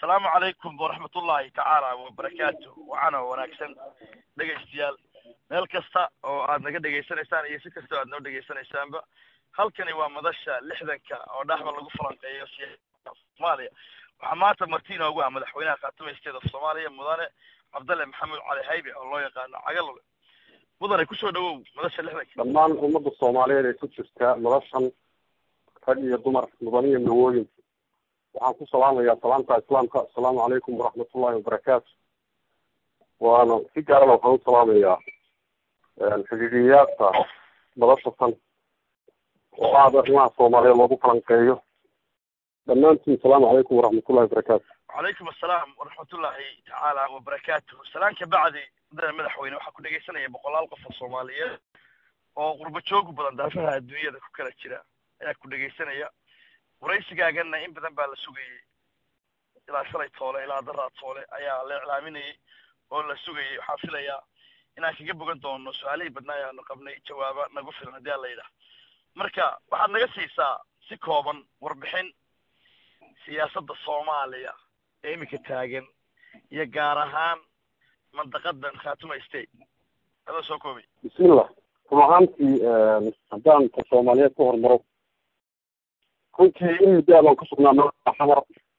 asalaamu calaykum waraxmat ullahi tacaala wabarakaatu waxaana wanaagsan dhegaystayaal meel kasta oo aad naga dhegaysanaysaan iyo si kasta oo aad noo dhegaysanaysaanba halkani waa madasha lixdanka oo dhaxba lagu falanqeeyo siyaasada soomaaliya waxaa maanta marti inoogu ah madaxweynaha khaatimaysteeda soomaaliya mudane cabdalle maxamed cali haybe oo loo yaqaano cagalole mudane kusoo dhawow madasha lixdanka dhammaan ummadda soomaaliyeed ee ku jirta madashan rag iyo dumar mudan iyo mawooyin waxaan ku salaamayaa salaamta islaamka asalaamu calaykum waraxmatullahi wabarakaatu waana si gaarana waxaan u salaamayaa xidhiidhiyayaasha madasha tan oo aada arrimaha soomaaliyeed loogu falanqeeyo dhammaantiin asalaamu calaykum waraxmatullahi wabarakaatu calaykum assalaam waraxmatullahi tacaala wabarakaatuh salaan ka bacdi mudane madaxweyne waxaa ku dhegaysanaya boqolaal qof oo soomaaliyeed oo qurbo joogu badan daafaha adduunyada ku kala jira ayaa ku dhegaysanaya waraysigaagana in badan baa la sugayey ilaa shalay toole ilaa daraa toole ayaa la iclaaminayay oo la sugayay waxaan filayaa inaan kaga bogan doono su-aalihii badnaa ayaanu qabnay jawaaba nagu filan haddii ala yidhaah marka waxaad naga siisaa si kooban warbixin siyaasadda soomaaliya ee iminka taagan iyo gaar ahaan mandaqadan khaatuma state adoo soo koobay bismillah run ahaantii haddaan ka soomaaliyeed ku hormaro runtii in muddo abaan ku sugnaa magaca xamar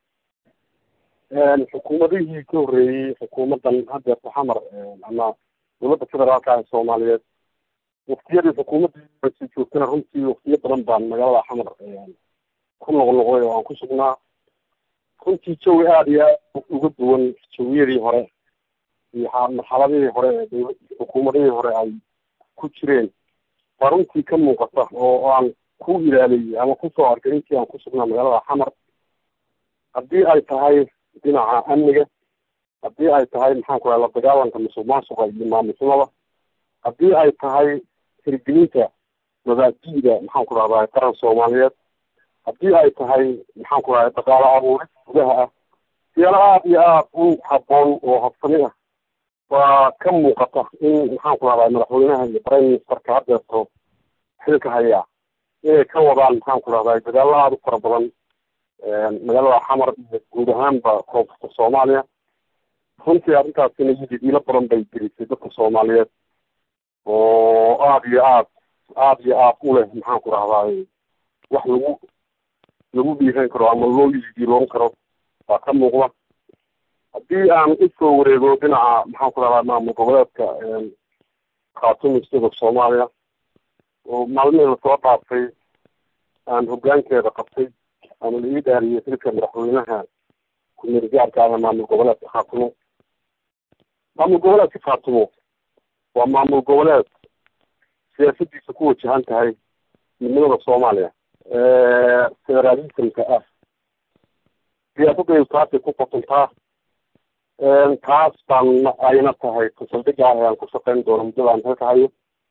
xukuumadihii ka horreeyey xukuumaddan haddeerta xamar ama dowladda federaalka ee soomaaliyeed waktiyadii xukuumadda si joogtana runtii waktiyo badan baan magaalada xamar ku noqnoqday oo aan ku sugnaa runtii jawi aada iyo aad uga duwan jawiyadii hore iyo marxaladihii hore ee dowla xukuumadihii hore ay ku jireen baa runtii ka muuqata oo aan ku ilaaliyey ama kusoo arkay intii aan ku sugnaa magaalada xamar haddii ay tahay dhinaca amniga haddii ay tahay maxaan ku raha la dagaalanka musuq maasuqa iyo maamulnimada haddii ay tahay hirgelinta mabaadi'da maxaan ku rahdaa qaran soomaaliyeed haddii ay tahay maxaan ku rahay dhaqaalo abuuris gudaha ah siyaalo aada iyo aada u habboon oo habsami ah waa ka muuqata in maxaan ku rahdaa madaxweynaha iyo prime ministerka haddeerto xilka hayaa inay ka wadaan maxaan ku rahdaa dadaallo aada u fara badan magaalada xamar iyo guud ahaanba koonfurta soomaaliya runtii arrintaasina yididiilo badan bay gelisay dadka soomaaliyeed oo aada iyo aad aada iyo aad u leh maxaan ku rahdaay wax lagu lagu dhiiran karo ama loo yididiiloon karo waa ka muuqda haddii aan usoo wareego dhinaca maxaan ku rahdaa maamul goboleedka khaatuma state of soomaaliya oo maalmihii lasoo dhaafay aan hoggaankeeda qabtay ama la ii dhaariyey xilka madaxweynaha ku-meel gaarka ah maamul goboleedka khaatumo maamul goboleedka khaatumo waa maamul goboleed siyaasadiisa ku wajahan tahay midnimada soomaaliya federalismka ah siyaasadaydu taasay ku qotontaa taas baan ayna tahay kusaldhiga ah aan ku shaqeyn doono muddadaan halka hayo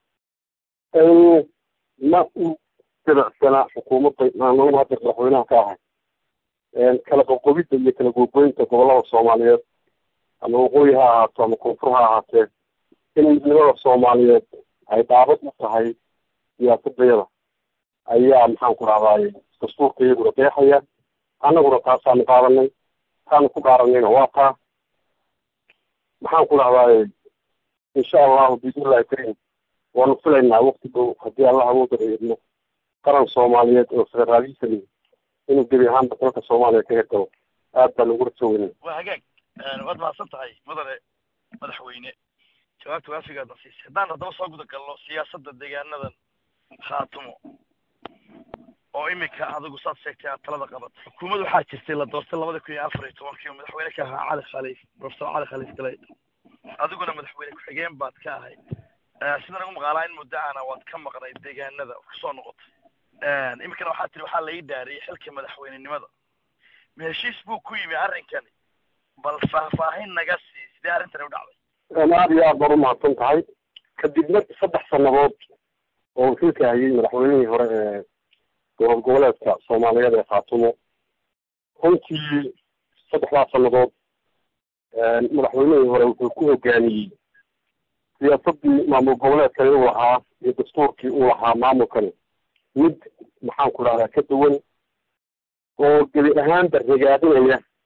ma u dabacsana xukuumadda maamulada hadda madaxweynaha ka ahay kala qoqobidda iyo kala googooyinta gobolada soomaaliyeed ama waqooyi ha ahaato ama koonfur ha ahaatee in midnimada soomaaliyeed ay dhaabad u tahay siyaasadayada ayaa maxaan ku rahdaay dastuurka iyaguna deexaya annaguna taasaanu qaadanay taanu ku dhaaranayna waa taa maxaan ku rahdaay insha allahu biidnillahi kariim waanu filaynaa wakti dhow haddii allah awooda idmo qaran soomaaliyeed oo federalism inuu gebi ahaanba dalka soomaaliya ka hirgalo aad baan ugu rajoweynay waa hagaag waad mahadsan tahay mudane madaxweyne jawaabta waafigaadna siisay haddaan haddaba soo guda galno siyaasadda deegaanadan khaatumo oo iminka adigu saad sheegtay aad talada qabato xukuumad waxaa jirtay la doortay labada kun iyo afar iyo tobankii oo madaxweyne ka ahaa cali khaliif professor cali khaliif galay adiguna madaxweyne ku-xigeen baad ka ahayd sida nagu maqaalaa in muddo ana waad ka maqnay deegaanada kusoo noqotay iminkana waxaa tiri waxaa la ii dhaariyay xilka madaxweynenimada ma heshiis buu ku yimi arrinkani bal faahfaahin naga sii sidee arrintani u dhacday aada iyo aad baad umahadsan tahay kadibna saddex sanadood oo xilka hayay madaxweynihii hore ee dowlad goboleedka soomaaliyeed ee khaatumo runtii saddexdaas sanadood madaxweynihii hore wuxuu ku hogaamiyey siyaasadii maamul goboleedkani uu lahaa iyo dastuurkii uu lahaa maamulkani mid maxaan ku rahdaa ka duwan oo gebi ahaanba regaadinaya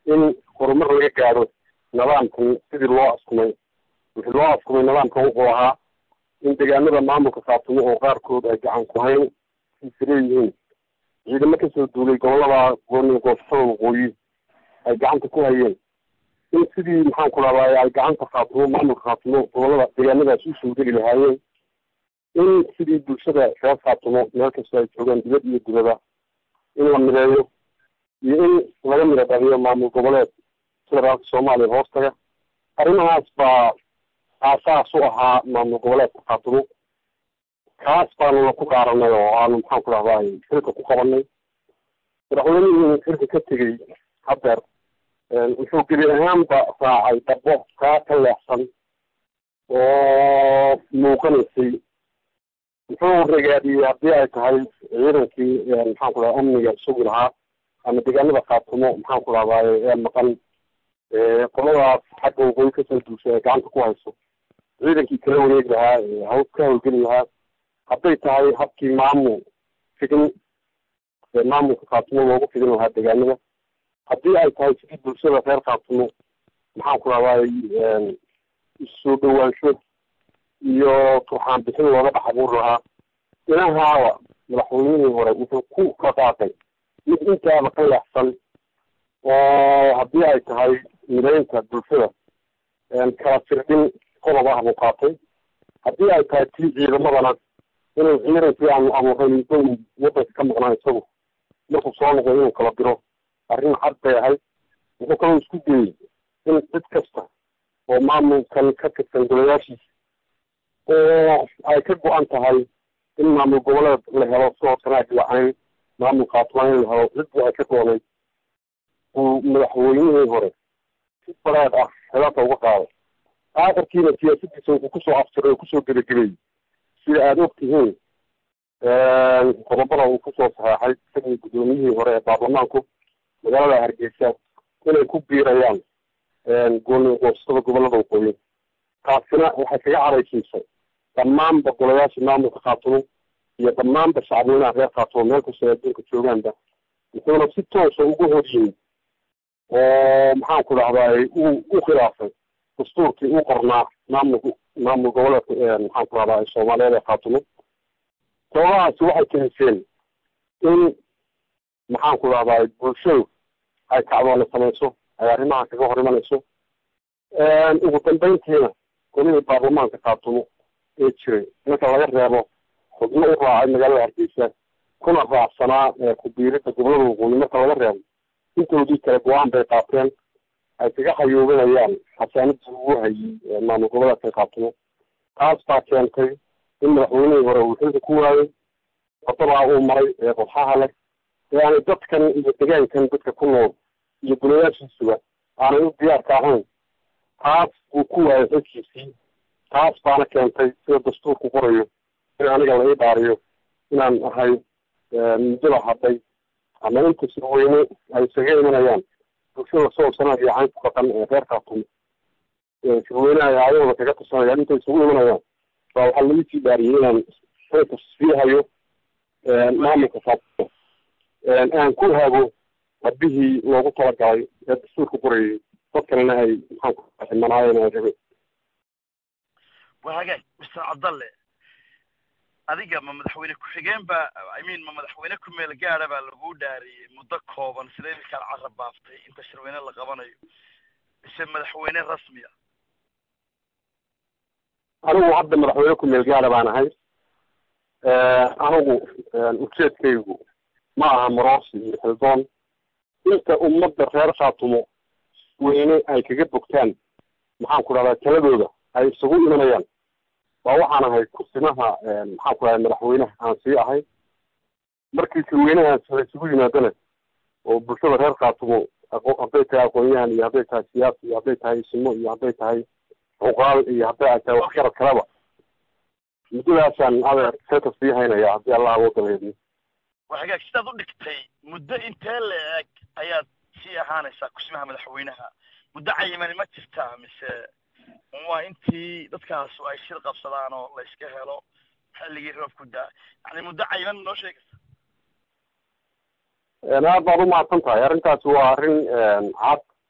in horumar laga gaadho nidaamkan sidii loo askumay wixii loo askumay nidaamkan wuxuu ahaa in deegaanada maamulka khaatumo oo qaarkood ay gacan ku hayn siisa leeyihiin ciidamo kasoo duulay gobolada gooni goosashada waqooyi ay gacanta ku hayeen in sidii maxaan ku rahdaay ay gacanta khaatumo maamulka khaatumo gobolada deegaanadaas usoo geli lahaayeen in sidii bulshada reer khaatumo meel kastoo ay joogaan dibad iyo dibada in la mideeyo iyo in laga mida dhaliyo maamul goboleed federaalka soomaaliya hoostaga arrimahaas baa aasaas u ahaa maamul goboleedka khaatumo kaas baanuna ku dhaaranay oo aanu maxaan ku rahdaay xilka ku qabanay madaxweynihii xilka ka tegey hadeer wuxuu gebi ahaanba raacay dabo kaa ka leexsan oo muuqanaysay wuxuu ragaadiyey haddii ay tahay ciidankii maxaan ku raha amniga sugi lahaa ama deegaanada khaatumo maxaan ku rahdaay ee maqan qoladaas xagga waqooyi kasoo duushay ay gacanta ku hayso ciidankii kala wareegi lahaa haw ka hawlgeli lahaa hadday tahay habkii maamul fidin maamulka khaatumo loogu fidin lahaa deegaanada haddii ay tahay sidii bulshada reer khaatumo maxaan ku rahdaay issoo dhawaansho iyo turxaan bixin looga dhex abuuri lahaa inahaaba madaxweynihii hore wuxuu ku dhaqaaqay mid intaaba ka leexsan oo haddii ay tahay mideynta bulshada kala firdhin qodob ah buu qaatay haddii ay tahay tii ciidamadana inuu ciidankii aanu abuuray muddo wadanka ka maqnaa isagu markuu soo noqday inuu kala diro arrin cad bay ahayd wuxuu kaloo isku dayey in cid kasta oo maamulkan ka tirsan golayaashiisa oo ay ka go-an tahay in maamul goboleed la helo sidoo kanaag la-ayn maamul khaatumaan in la helo ciddii ay ka doonay uu madaxweynihii hore si baraad ah xeelaka uga qaaday aakhirkiina siyaasadiisa wuxuu kusoo aftiray oo kusoo gebagabeeyey sida aada og tihiin qodobada uu kusoo saxeexay isagii guddoomiyihii hore ee baarlamaanku magaalada hargeysa inay ku biirayaan gooni goostada gobolada waqooyi taasina waxay kaga caraysiisay dhammaanba golayaasha maamulka khaatumo iyo dhammaanba shacabweynaha reer khaatumo meel kastoo adduunka joogaanba wuxuuna si toosa ugu horyimid oo maxaan ku dhahdaay uu u khilaafay dastuurkii u qornaa maamulka maamul goboleedka maxaan ku dhahdaay soomaaliyeed ee khaatumo sababahaasi waxay keniseen in maxaan ku dhahdaay bulshadu ay kacdoona samayso ay arrimaha kaga hor imanayso ugu dambeyntiina golihii baarlamaanka khaatumo ee jiray marka laga reebo xubno u raacay magaalada hargeysa kuna raacsanaa ku-biirida gobolada waqooyi marka laga reebo intoodii kale go-aan bay qaateen ay kaga xayuubinayaan xasaanadii ugu hayey maamul goboleedka khaatumo taas baa keentay in madaxweynihii hore uu xilka ku waayey wadadaa uu maray ee qodxaha leh ee aanay dadkan iyo degaankan dadka ku nool iyo golayaashiisuba aanay u diyaarka ahayn taas uu ku waayay xilkiisii taas baana keentay sida dastuurku qorayo in aniga la ii dhaariyo inaan ahay muddada hadday ama inta sirweyne ay isaga imanayaan bulshada soo sanaa iyo caynku dhaqan ee reer khaatumo sirweynaha ay aayahooda kaga tirsanayaan intay isugu imanayaan baa waxaa lagu sii dhaariyey inaan xilka sii hayo maamulka khaatumo aan ku hago habihii loogu talagalay ee dastuurka qorayay dadkanina ay maxaan ku ximanaayeen ay rabe waa hagaag mister cabdalle adiga ma madaxweyne ku-xigeen ba i mean ma madaxweyne ku meel gaada baa lagu dhaariyey muddo kooban sida iminkaan carab baaftay inta shirweyne la qabanayo mise madaxweyne rasmiya anigu hadda madaxweyne ku meel gaada baan ahay anigu ujeedkaygu ma aha maroosi iyo xildoon inta ummadda reer khaatumo weyne ay kaga bogtaan maxaan ku dhahdaa taladooda ay isugu imanayaan waa waxaan ahay kursimaha maxaan ku dhahay madaxweynaha aan sii ahay markii sirweynahaas la isugu yimaadana oo bulshada reer khaatumo hadday tahay aqoon-yahan iyo hadday tahay siyaasi iyo hadday tahay isimo iyo hadday tahay cuqaal iyo hadday ay tahay waxgarad kaleba muddadaasaan adeer seeta sii haynaya haddii allah uga dabeedno waa hagaag sidaad u dhigtay muddo intee la eg ayaad sii ahaanaysaa kursimaha madaxweynaha muddo cayimani ma jirtaa mise waa intii dadkaasu ay shir qabsadaan oo la iska helo xilligii roobku daa yani muddo cayiman noo sheegaysa aad baad umahadsan tahay arrintaasi waa arrin cad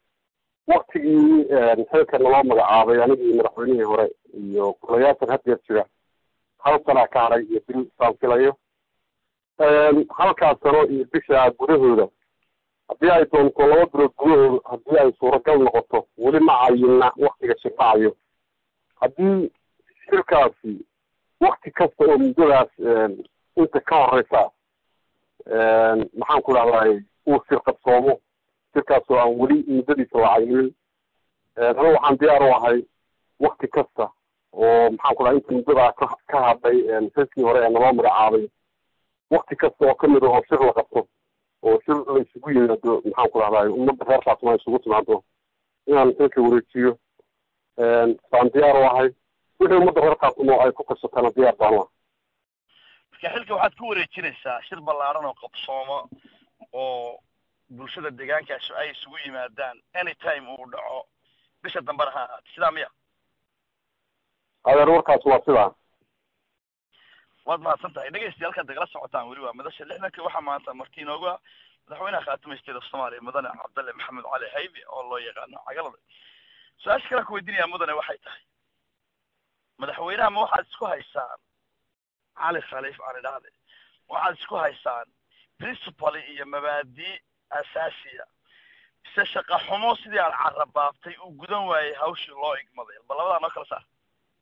waktigii xilka naloo magacaabay anigii madaxweynihii hore iyo golayaashan haddeer jira hal sanaa ka haray iyo bil saan filayo halkaas sano iyo bisha gudahooda haddii ay doonto laba bilood gudahooda haddii ay suuragal noqoto weli ma cayina waktiga shirbacayo haddii shirkaasi wakti kasta oo muddadaas inta ka horeysa maxaan ku dhahday uu sirqabsoomo shirkaas oo aan weli muddadiisa la caynin aniga waxaan diyaar u ahay wakti kasta oo maxaan ku dhahay inta muddadaa ka ka hadhay xilkii hore ee naloo magacaabay wakti kasta oo kamid ah oo shir la qabto oo shir la isugu yimaado maxaan ku dhahday ummadda reer faatuma isugu timaado inaan xilka wareejiyo saan diyaar u ahay wixii ummadda reer faatumo ay ku kashatana diyaar baan u ahay marka xilka waxaad ku wareejinaysaa shir ballaaran oo qabsooma oo bulshada deegaankaasi ay isugu yimaadaan anytime uu dhaco bisha dambena ha ahaate sidaa miya adeer warkaas waa sidaa waad mahadsan tahay dhegeystayaal halkaad nagala socotaan weli waa madasha lixdanka waxaa maanta marti inooga madaxweynaha khaatimaysteeda soomaaliya mudane cabdalle maxamed cali haybe oo loo yaqaano cagalada su-aasha kale ku weydiinaya mudane waxay tahay madaxweynaha ma waxaad isku haysaan cali khaliif aan idhaahde waxaad isku haysaan principal iyo mabaadii asaasiya mise shaqa xumo sidii aad carabaabtay uu gudan waayey hawshii loo igmaday bal labadaa noo kala saar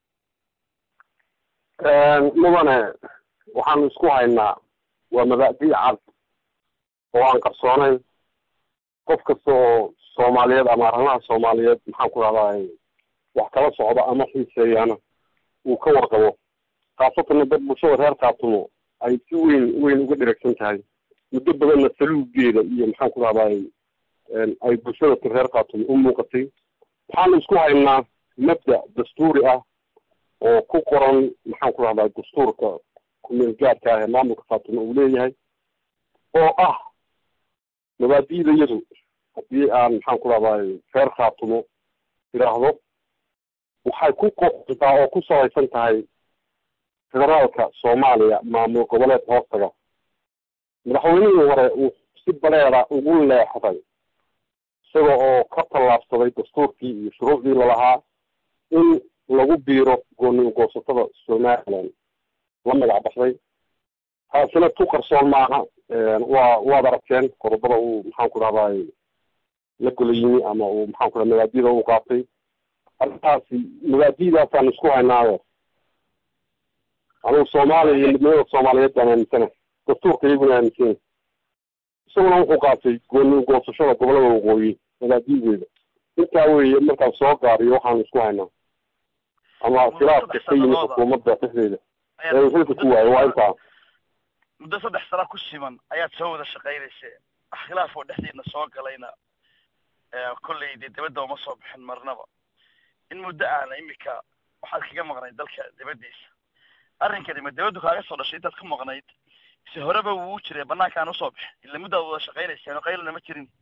mudane waxaanu isku haynaa waa mabaadi' cad oo aan qarsoonayn qof kasta oo soomaaliyeed ama arrimaha soomaaliyeed maxaan ku dhahday wax kala socda ama xiiseeyaana uu ka warqabo khaasatana dad bulshada reer kaatumo ay si weyn weyn uga dheragsan tahay muddo badanna saluugeeda iyo maxaan ku dhahday ay bulshada reer kaatumo u muuqatay waxaanu isku haynaa mabda dastuuri ah oo ku qoran maxaan ku dhahdaa dastuurka kumeel gaadka ah ee maamulka faatimo uu leeyahay oo ah mabaadi'da iyadu haddii aan maxaan ku dhahday reer khaatumo idhaahdo waxay ku qoqontaa oo ku salaysan tahay federaalka soomaaliya maamul goboleed hoostaga madaxweynihii hore uu si baleeda ugu leexday isaga oo ka tallaabsaday dastuurkii iyo shuruucdii lalahaa in lagu biiro gooni goosatada somaliland la magac baxday taasina tu qarsoon maaha waa waad aragteen qodobada uu maxaan ku dhahday la gola yimi ama uu maxaan ku dhaha mabaadida u qaatay arrintaasi mabaadidaasaan isku haynaayo anigu soomaaliya iyo midnimada soomaaliyeed baan aaminsana dastuurka iyaguna aaminsana isaguna wuxuu qaatay gooni goosashada gobolada waqooyi mabaadideeda intaa weeye markaan soo gaariyo waxaanu isku haynaa ama khilaafka ka yimid xukuumadda dhexdeeda ee uu xilka ku waayo waa intaa muddo saddex sano ku siman ayaad soo wada shaqaynayseen wax khilaaf oo dhexdiina soo galayna kolley dee dibadda uma soo bixin marnaba in muddo aana imika waxaad kaga maqnayd dalka dibaddiisa arrinkani ma dibaddu kaaga soo dhashay intaad ka maqnayd mise horeba wuu jiray banaankaan usoo bixin ila muddaad wada shaqaynayseen oo qaylana ma jirin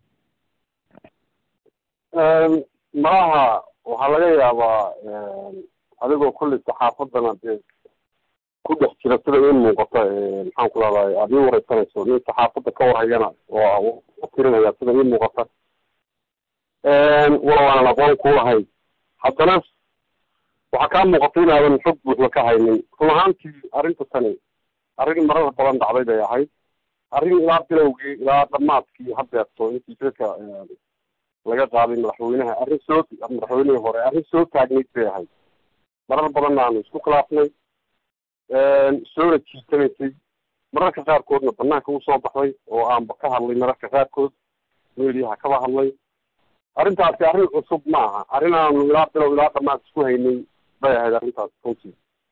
malaha waxaa laga yaabaa adigoo kolley saxaafadana dee ku dhex jira sida in muuqata maxaan ku dhahday aada ii wareysanayso nin saxaafadda ka warhayana oo tirinaya sida ii muuqata wala waanan aqoon ku lahayn haddana waxaa kaa muuqata inaadan xog buuxda ka haynin run ahaantii arrinta tani arrin marar badan dhacday bay ahayd arrin ilaa bilowgii ilaa dhamaadkii hadeerto intii jirka laga qaaday madaxweynaha arrin soo madaxweynihii hore arrin soo taagnayd bay ahayd marar badanna aanu isku khilaafnay soona jiitanaysay mararka qaarkoodna banaanka usoo baxday oo aanba ka hadlay mararka qaarkood meeliyaha kaba hadlay arrintaasi arrin cusub ma aha arrin aanu ilaa bilow ilaa dhamaad isku haynay bay ahayd arrintaas runtii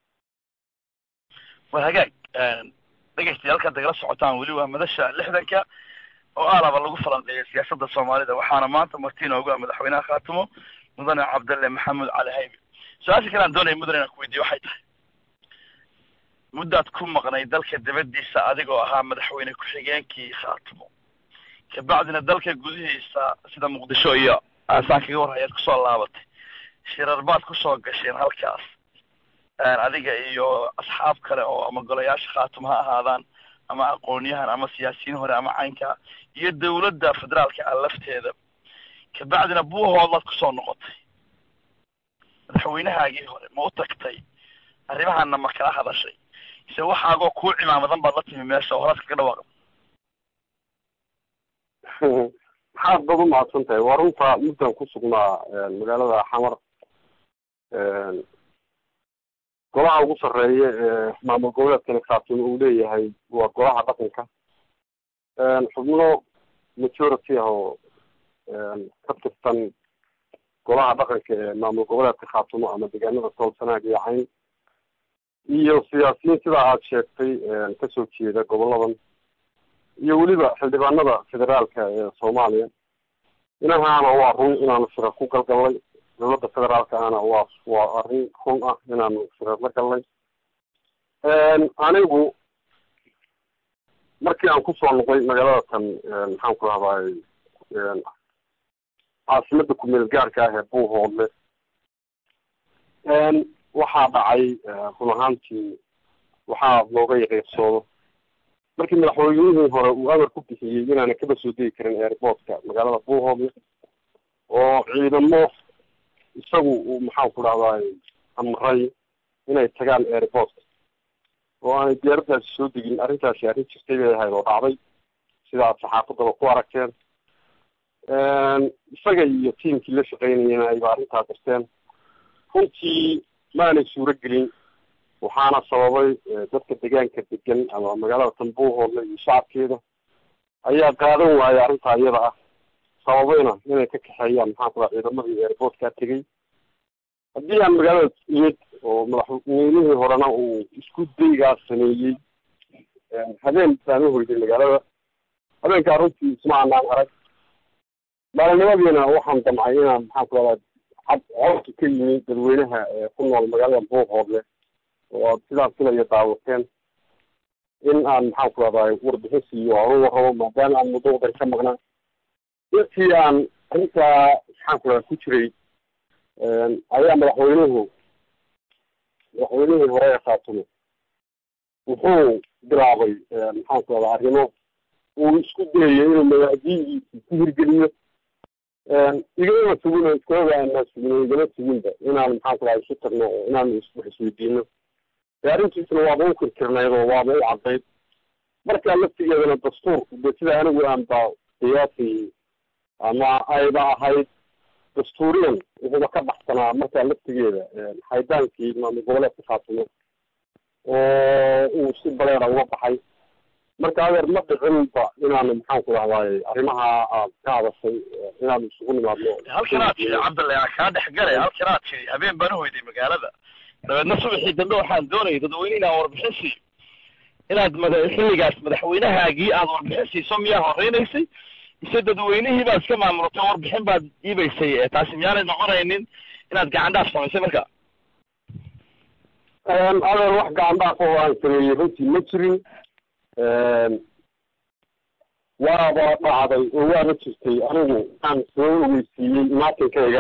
war hagaag dhegeystayaal halkaad nagala socotaan weli waa madasha lixdanka oo aalaba lagu falanqeeya siyaasadda soomaalida waxaana maanta marti inoogu ah madaxweynaha khaatimo mudane cabdalle maxamed cali haybe su-aasha kale aan doonaya mudane inaan ku weydiyo waxay tahay muddaad ku maqnay dalka dibaddiisa adigoo ahaa madaxweyne ku-xigeenkii khaatimo kabacdina dalka gudihiisa sida muqdisho iyo aasaan kaga war ayaad kusoo laabatay shirar baad kusoo gasheen halkaas adiga iyo asxaab kale oo ama golayaasha khaatimo ha ahaadaan ama aqoonyahan ama siyaasiyiin hore ama caynka iyo dawladda federaalka ah lafteeda kabacdina buuhoodlaad kusoo noqotay madaxweynahaagii hore ma u tagtay arrimahana ma kala hadashay ise waxaagoo kuu cimaamadan baad la timi meesha oo horaad kaga dhawaaqda maxaad bad u mahadsan tahay waa runta muddan ku sugnaa magaalada xamar golaha ugu sarreeya ee maamul goboleedkani khaatun uu leeyahay waa golaha dhaqanka xubno majority ah oo ka tirsan golaha dhaqanka ee maamul goboleedka khaatumo ama deegaanada soolsanaag iyo cayn iyo siyaasiyiin sidaa aada sheegtay kasoo jeeda goboladan iyo weliba xildhibaanada federaalka ee soomaaliya inahaana waa run inaanu shira ku galgallay dowladda federaalka ahna waa waa arrin run ah inaanu shirar la gallay anigu markii aan kusoo noqday magaalada tan maxaan ku rahdaay caasimada kumeel gaarka ah ee buuhoodle waxaa dhacay run ahaantii waxaa looga yaqiiqsoodo markii madaxweynihii hore uu amar ku bixiyey inaana kaba soo degi karin airportka magaalada buuhoodle oo ciidamo isagu uu maxaan ku dhahdaay amray inay tagaan airportka oo aanay diyaaradaasi soo degin arrintaasi arrin jirtay bay ahayd oo dhacday sidaad saxaafadaba ku aragteen isaga iyo tiimkii la shaqeynayena ayba arrintaa garteen runtii maanay suuro gelin waxaana sababay dadka deegaanka degan ama magaalada tambuuhoodle iyo shacabkeeda ayaa qaadan waaya arrintaa iyada ah sababayna inay ka kaxeeyaan maxaan ku dhaha ciidamadii airportkaa tegey haddii aan magaalada imid oo madaxweynihii horena uu isku daygaas sameeyey habeen baan uhoyday magaalada habeenkaa runtii isma anaan arag maalinimadiina waxaan damcay inaan maxaan ku dhahdaa cad codka ka yimi dadweynaha ku nool magaalada buuhoodle oo aad sidaa filaya daawateen in aan maxaan ku dhahdaa warbixin siiyo aan u warrabo maadaama aan muddo wadan ka maqnaa intii aan arrintaa maxaan ku dhahdaa ku jiray ayaa madaxweynuhu madaxweynihii hore ee khaatumo wuxuu bilaabay maxaan ku dhahdaa arrimo uu isku dayayo inuu mawaadiidiisi ku hirgeliyo igama sugin oo iskooga aanaa sugin oo igama suginba inaan maxaan ku dhahay isu tagno oo inaan wax isweydiino dee arrintiisna waaba u kirkirnayd oo waaba u caddayd markaa laftigeedana dastuurku dee sida anigu aan ba qiyaasayey ama ayba ahayd dastuuriyan wuxuuba ka baxsanaa markaa laftigeeda haydaankii maamul goboleedka khaatumo oo uu si baleera uga baxay marka adeer ma dhicinba inaanu maxaan ku dhahdaay arrimaha aad ka hadashay inaanu isugu nimaadno halkanaad tiri cabdalle aan kaa dhex galay halkanaad tiri habeen baan uhoyday magaalada dabeedna subaxii dambe waxaan doonayay dadweyne inaan warbixin siiyo inaad mada xilligaas madaxweynahaagii aad warbixin siiso miyaa horeynaysay mise dadweynihii baad iska maamultay warbixin baad iibaysay taasi miyaanay noqonaynin inaad gacan dhaaf samaysay marka adeer wax gacan dhaaf oo aan sameeyey runtii ma jirin waaba dhacday oo waaba jirtay anigu aan soo ogeysiiyey imaatinkayga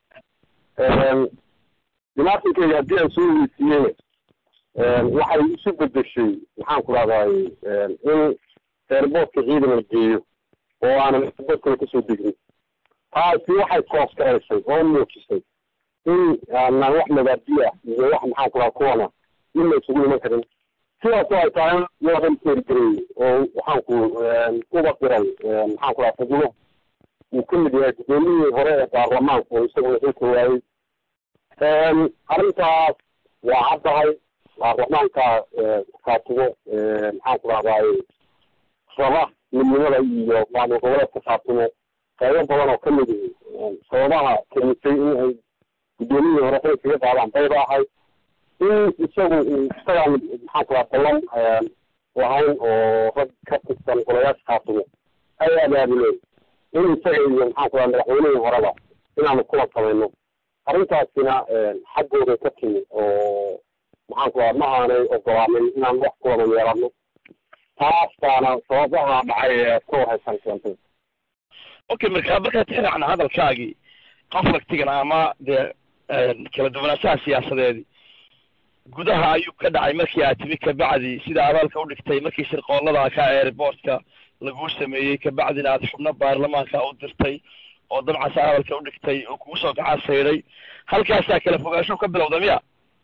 imaatinkayga haddii aan soo ogeysiiyeyna waxay isu bedeshay maxaan ku dhahdaay in airboortka ciidan la geeyo oo aanan airboortkana kasoo degnin taasi waxay koostaraysay oo muujisay in aanan wax mabaadi ah iyo wax maxaan ku dhaha kuwana in la isugu iman karin sidaasoo ay tahay loodan teergareey oo waxaan ku uba diray maxaan ku dhaha xubno uu ka mid yahay guddoomiyihii hore ee baarlamaanku oo isaguna xilka waayey arrintaas waa caddahay baarlamaanka khaatumo maxaan ku dhahdaay raba midnimada iyo maamul goboleedka khaatumo qaybo badan oo kamid sababaha kenisay in ay guddoomiyihii hore xil kaga qaadaan bayba ahay in isagu uu isagaan maxaan ku dhaha ballan lahayn oo rag ka tirsan golayaasha khaatumo ay abaabuleen in isaga iyo maxaan ku dhaha madaxweynihii horeba inaanu kula samayno arrintaasina xaggooda ka timi oo maxaan ku dhaha ma aanay ogolaanin inaan wax kuwada yeelano taas baana sababaha dhacay ee ku haysan keentay okay marka markaad tixraacna hadalkaagii conflictigan ama dee kala duwanaanshaha siyaasadeedii gudaha ayuu ka dhacay markii aad timi kabacdi sida abaalka udhigtay markii shirqoolada ka airportka laguu sameeyey kabacdina aad xubno baarlamaanka u dirtay oo dabcan saa hadalka u dhigtay oo kugu soo gacan sayday halkaasaa kala fogaansho ka bilowda miya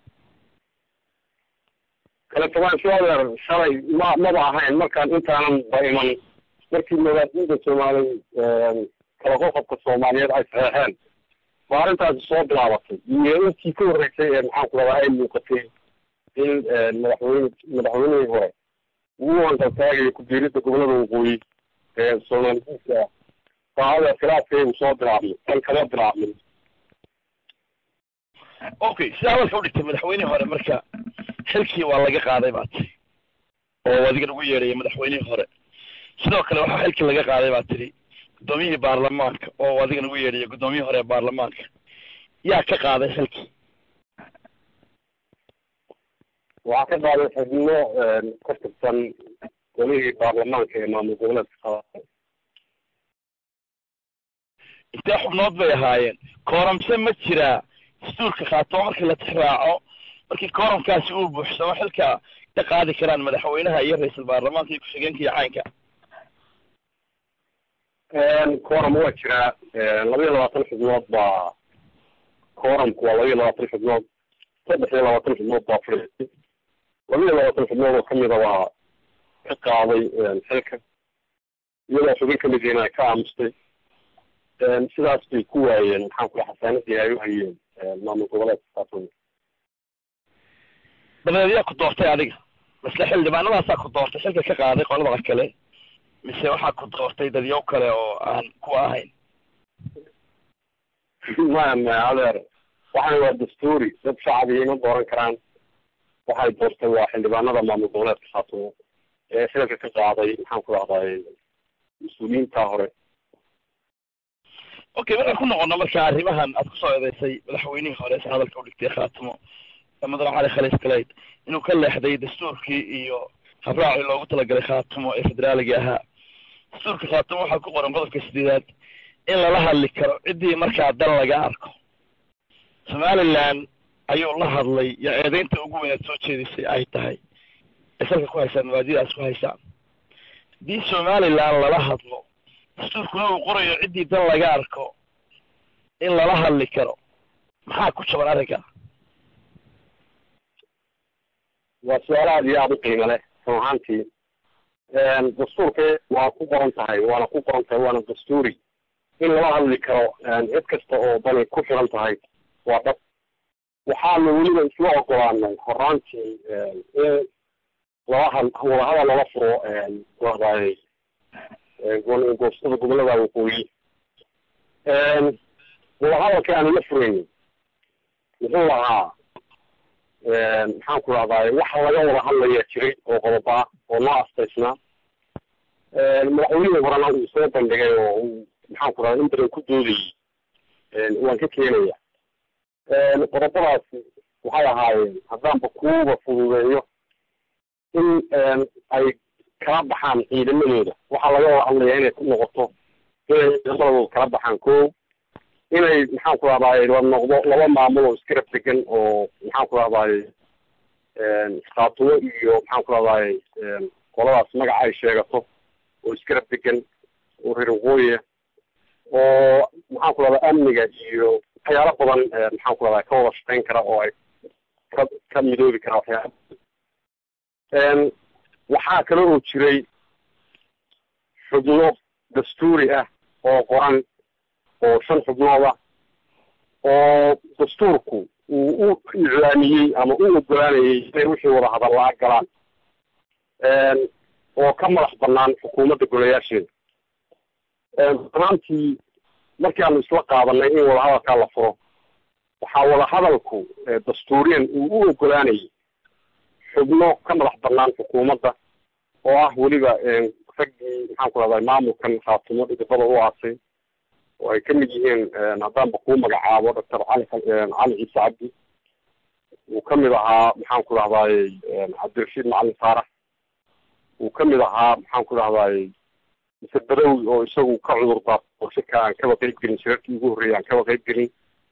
kala fogaansho adeer shalay ma maba ahayn markaan intaanan ba iman markii magaalooyinka soomaali kala qoqobka soomaaliyeed ay saxeexeen ba arrintaasi soo bilaabatay iyo intii ka horreysay ee maxaan ku radaa ay muuqatay in madaxweyne madaxweynihii hore uu hankaltaagayo ku-biirida gobolada waqooyi ee soomaalidiinka saacada khilaafkeedu soo bilaabmay kan kama bilaabmin okay sida hadalka u dhigtay madaxweynihii hore marka xilkii waa laga qaaday baa tiri oo adiga ugu yeedhaya madaxweynihii hore sidoo kale waxaa xilkii laga qaaday baa tiri guddoomiyihii baarlamaanka oo adiga nagu yeedhaya guddoomiyihii hore ee baarlamaanka yaa ka qaaday xilkii waxaa ka qaaday xubno ka tirsan golihii baarlamaanka ee maamul goboleedka qaada intee xubnood bay ahaayeen kooramse ma jiraa dastuurka khaatoo markii la tixraaco markii kooramkaasi uu buuxsamo xilka ka qaadi karaan madaxweynaha iyo ra-iisul baarlamaanka iyo ku-xigeenka iyo caynka kooram waa jiraa laba iyo labaatan xubnood baa kooramku waa laba iyo labaatan xubnood saddex iyo labaatan xubnood baa fadhiistay laba iyo labaatan xubnood oo kamida waa ka qaaday xilka iyadoo xubin kamid yihiin ay ka aamustay sidaas bay ku waayeen maxaan kula xasaanadii ay u hayeen maamul goboleedka saas dabadeed yaa ku doortay adiga masle xildhibaanadaasaa ku doortay xilka ka qaaday qolada kale mise waxaa ku doortay dadyow kale oo aan kuwa ahayn maya maya adeer waxaan waa dastuuri dad shacbiga ima dooran karaan waxay doortay waa xildhibaanada maamul goboleedka khaatumo ee xilka ka qaaday maxaan ku dhahday mas-uuliyiinta hore okay markaan ku noqono marka arrimahan aad kusoo eedeysay madaxweynihii hore si hadalka udhigtay khaatimo mudane cali khaliis galeyd inuu ka leexday dastuurkii iyo habraacii loogu talagalay khaatimo ee federaaliga ahaa dastuurka khaatimo waxaa ku qoran qodobka sideedaad in lala hadli karo ciddii markaa dal laga arko somaliland ayuu la hadlay iyo eedeynta ugu weynaad soo jeedisay ay tahay ay salka ku haysaan mabaadidaas ku haysaan haddii somaliland lala hadlo dastuurkuna uu qorayo ciddii dal laga arko in lala hadli karo maxaa ku jaban arrinka waa su-aal aada iyo aada u qiimo leh run ahaantii dastuurka waa ku qoran tahay waana ku qoran tahay waana dastuuri in lala hadli karo cid kasta oo dani ku xiran tahay waa dhab waxaana weliba isla ogolaanay horaantii in lala had wadahadal lala furo wadaay goostada gobolada waqooyi wadahadalka aanu la furaynin muxuu lahaa maxaan ku rahdaay waxa laga wada hadlaya jiray oo qodob ah oo noo astaysnaa madaxweynihii horena uu soo bandhigay oo uu maxaan ku rahda in badan ku doodayay waan ka keenaya qodobadaasi waxay ahaayeen haddaanba kuuba fududeeyo in ay kala baxaan ciidamadooda waxaa laga wada hadlaya inay ku noqoto inay ciidamadooda kala baxaan ko inay maxaan ku rahdaay la noqdo laba maamul oo iskarab degan oo maxaan ku rahdaay khaatumo iyo maxaan ku rahdaay qoladaas magaca ay sheegato oo iskarab degan oo reer waqooyiya oo maxaan ku rahdaa amniga iyo waxyaalo badan maxaan ku rahdaa ka wada shaqeyn kara oo ay ka ka midoobi karaa waxyaala waxaa kale oo jiray xubno dastuuri ah oo qoran oo shan xubnood ah oo dastuurku uu u iclaamiyey ama u ogolaanayay inay wixii wada hadallaa galaan oo ka madax banaan xukuumadda golayaasheeda damaantii markii aanu isla qaadanay in wadahadalkaa la furo waxaa wadahadalku dastuuriyan uu u ogolaanayay xubno ka madax banaan xukuumadda oo ah weliba raggii maxaan ku rahdaa maamulkan khaatumo dhidibada u aasay oo ay kamid yihiin haddaanba kuu magacaabo doctor cali cali ciise cabdi uu kamid ahaa maxaan ku rahdaay cabdirashiid macalin saarax uu kamid ahaa maxaan ku rahdaay mise badawi oo isagu ka cudur daarto shirka aan kaba qeyb gelin shirarkii ugu horreeyay aan kaba qeyb gelin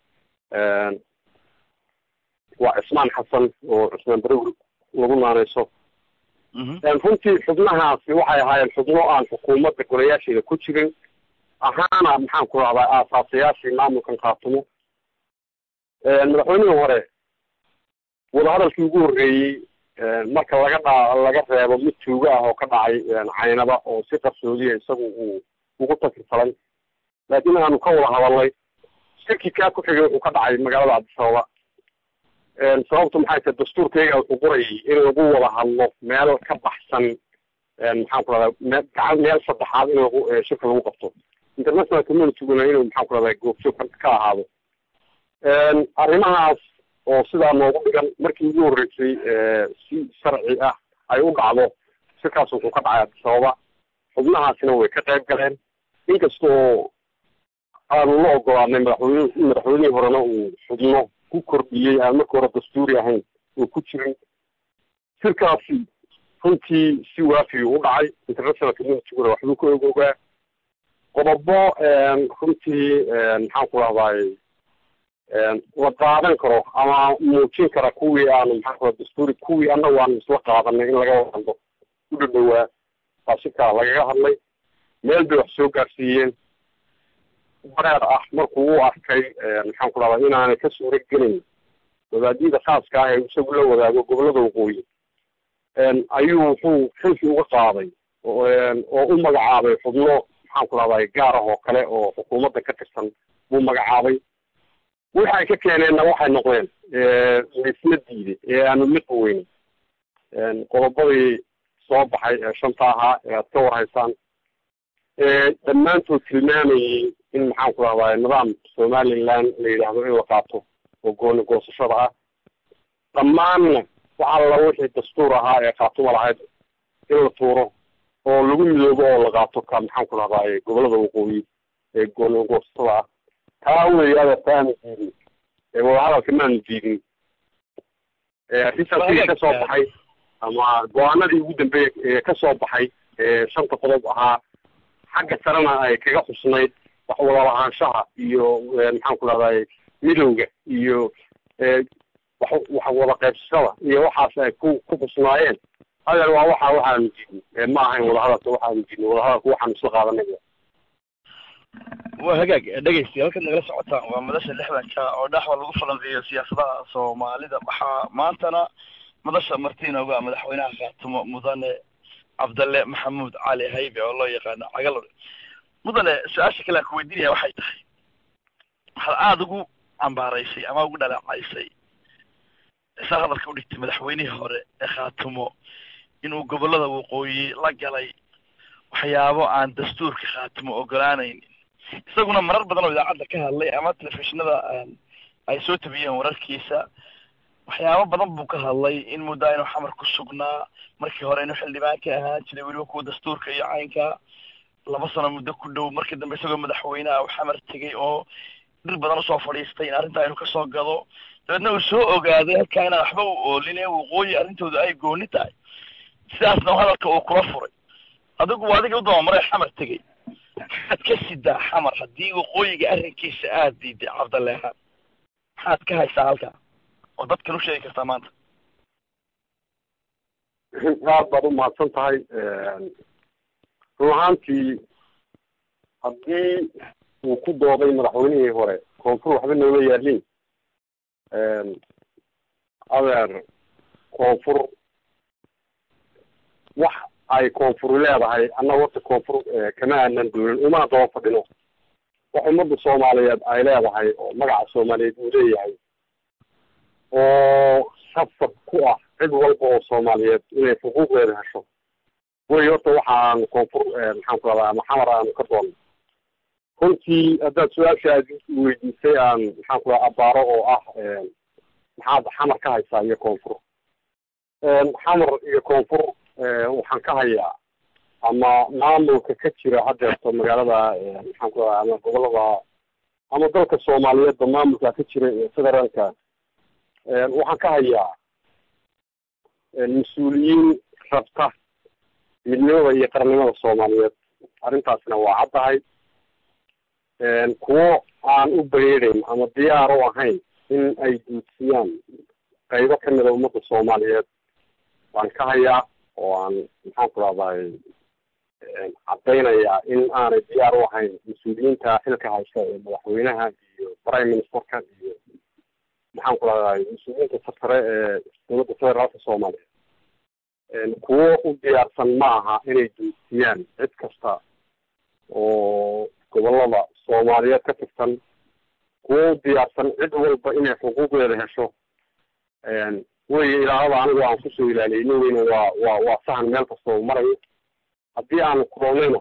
waa cismaan xasan oo cismaan badawi lagu naaneyso runtii xubnahaasi waxay ahaayeen xubno aan xukuumadda golayaasheeda ku jirin ahaana maxaan ku rahdaa aasaasayaashii maamulkan khaatumo madaxweynihii hore wadahadalkii ugu horreeyey marka laga dha laga reebo mid tuugo ah oo ka dhacay caynaba oo si qarsoodiya isagu uu ugu takirtalay laakiin aanu ka wada hadalnay shirkii kaa ku xigay wuxuu ka dhacay magaalada cabdisababa sababtu maxay tahay dastuurkayga wuxuu qorayay in lagu wada hadlo meel ka baxsan maxaan ku rahdaa me gacan meel saddexaad in lagu shirka lagu qabto international communityguna inuu maxaan ku rahdaa goobjoog ka ahaado arrimahaas oo sidaa noogu dhigan markii ugu horreysay si sharci ah ay u dhacdo shirkaas wuxuu ka dhacay abdisababa xubnahaasina way ka qayb galeen inkastoo aanu la ogolaanay madaxweyne madaxweynihii horena uu xubno ku kordhiyey aan marka hore dastuuri ahayn oo ku jirin shirkaasi runtii si waafi u dhacay international communityguna waxbuu ka ogoogaa qodobo runtii maxaan ku rahdaay la qaadan karo ama muujin kara kuwii aanu maxaan kura dastuuri kuwii annagu aanu isla qaadanay in laga wadando u dhadhowaa baa shirkaa lagaga hadlay meel bay wax soo gaarsiiyeen bareer ah markuu u arkay maxaan ku rahdaa inaanay ka suura gelin wadaadiyada khaaska ah ee isagu la wadaago gobollada waqooyi ayuu wuxuu xilkii uga qaaday oo u magacaabay xubno maxaan ku rahdaa gaar ah oo kale oo xukuumadda ka tirsan buu magacaabay waxa ay ka keeneenna waxay noqdeen laisla diiday ee aanu liqi weynin qodobadii soo baxay ee shanta ahaa ee aad ka warhaysaan dhammaantood tilmaamayay in maxaan ku rahdaa nidaam somaliland la yidhaahdo in la qaato oo gooni goosashada ah dhammaanna wax alla wixii dastuur ahaa ee khaatuma lahayd in la tuuro oo lagu midoobo oo la qaato ka maxaan ku rahdaa gobollada waqooyi ee gooni goosashada ah taa wey adeerta aanu diidin wadahadalka maanu diidin risalkii ka soo baxay ama go-aanadii ugu dambeeyey ee ka soo baxay ee shanta qodob ahaa xagga sarena ay kaga xusnayd wax wada lahaanshaha iyo maxaan ku rahday midowga iyo wax wax wada qaybsashada iyo waxaas ay ku ku xusnaayeen adeer waa waxa waxaanu diidin ma ahayn wadahadalka waxaanu diidin wadahadalka waxaanu isla qaadanay waa hagaag dhegeysti halkaad nagala socotaan waa madasha lixdanka oo dhexda lagu falanqeeyo siyaasadaha soomaalida waxaa maantana madasha martiinooga madaxweynaha khaatumo mudane cabdalle maxamuud cali haybe oo loo yaqaano cagalore mudane su-aasha kale aan ku weydiinaya waxay tahay waxaad aada ugu cambaaraysay ama ugu dhaleecaysay saa hadalka udhigtay madaxweynihii hore ee khaatumo inuu gobollada waqooyi la galay waxyaabo aan dastuurka khaatumo ogolaanaynin isaguna marar badan oo idaacadda ka hadlay ama telefishinada ay soo tabiyeen wararkiisa waxyaabo badan buu ka hadlay in muddaa inuu xamar ku sugnaa markii hore inuu xildhibaan ka ahaan jiray weliba kuwa dastuurka iyo caynka laba sano muddo ku dhow markii dambe isagoo madaxweyneha uu xamar tegay oo dhir badan usoo fadhiistay in arrintaa inuu kasoo gado dabeedna uu soo ogaaday halkaa inaan waxba u oolin ee waqooyi arrintooda ay gooni tahay sidaasna hadalka uu kula furay adigu adiga u dabamaray xamar tegey maxaad ka sidaa xamar haddii waqooyiga arrinkiisa aada diiday cabdaleehaan maxaad ka haysaa halkaa oo dadkan u sheegi kartaa maanta aad baad u mahadsan tahay run ahaantii haddii uu ku dooday madaxweynihii hore koonfur waxba nooma yaalin adeer koonfur wax ay koonfuri leedahay annaga horta koonfur kama aanan doonin umana daba fadhino wax ummadda soomaaliyeed ay leedahay oo magaca soomaaliyeed uu leeyahay oo safar ku ah cid walba oo soomaaliyeed inay xuquuqdeeda hesho wey horta waxaan koonfur maxaan ku rahdaa ama xamar aanu ka doonno runtii haddaad su-aasha aad weydiisay aan maxaan ku radaa abaaro oo ah maxaad xamar ka haysaa iyo koonfur xamar iyo koonfur waxaan ka hayaa ama maamulka ka jira haddeerto magaalada maxaan ku radaa ama gobolada ama dalka soomaaliyeedba maamulka ka jira ee federaalka waxaan ka hayaa mas-uuliyiin rabta midnimada iyo qarnimada soomaaliyeed arrintaasna waa caddahay kuwo aan u bareereyn ama diyaar u ahayn in ay duudsiyaan qaybo kamida ummadda soomaaliyeed waan ka hayaa oo aan maxaan ku rahdaay caddaynaya in aanay diyaar u ahayn mas-uuliyiinta xilka haysta ee madaxweynaha iyo prime ministerka iyo maxaan ku rahday mas-uuliyiinta sarsare ee dowladda federaalka soomaaliya kuwo u diyaarsan ma aha inay duusiyaan cid kasta oo gobolada soomaaliyeed ka tirsan kuwo u diyaarsan cid walba inay xuquuqdeeda hesho weye ilaalada anigu aan kusoo ilaaliyay weyne waa waa waa sahan meel kasta oo marayo haddii aanu kulannayna